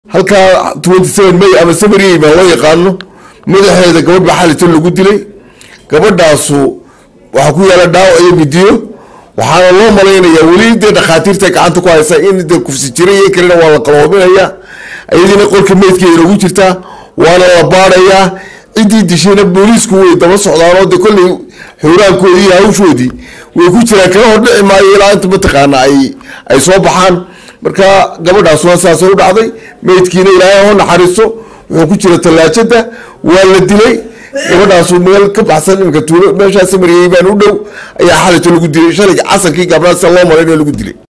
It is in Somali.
halkaa twenty seven may ama samary baa loo yaqaano madaxeeda gabadh baa xalito lagu dilay gabadhaasu waxaa ku yaala dhaawac iyo midiyo waxaana loo malaynayaa weli dee dhakhaatiirta gacanta ku haysa in de kufsi jira iyo kalena waa la qaloominaya iyadiina qolka meydkeeda ugu jirtaa waana la baadayaa ciddii dishayna booliisku way daba socdaanoo de kolley xuraankoodii iyo hawshoodii way ku jiraan kala hordhici maayo ilaa inta mataqaana ay ay soo baxaan marka gabadhaasuna saasay u dhacday meydkiina ilaahay ho naxariisto wuxuu ku jira tallaajada waa la dilay gabadhaasu meel ka baxsan imika tuulo meeshaa samariyey baan u dhow ayaa xalito lagu dilay shalayga casankii gabdhaha sida loo malaynayo lagu dilay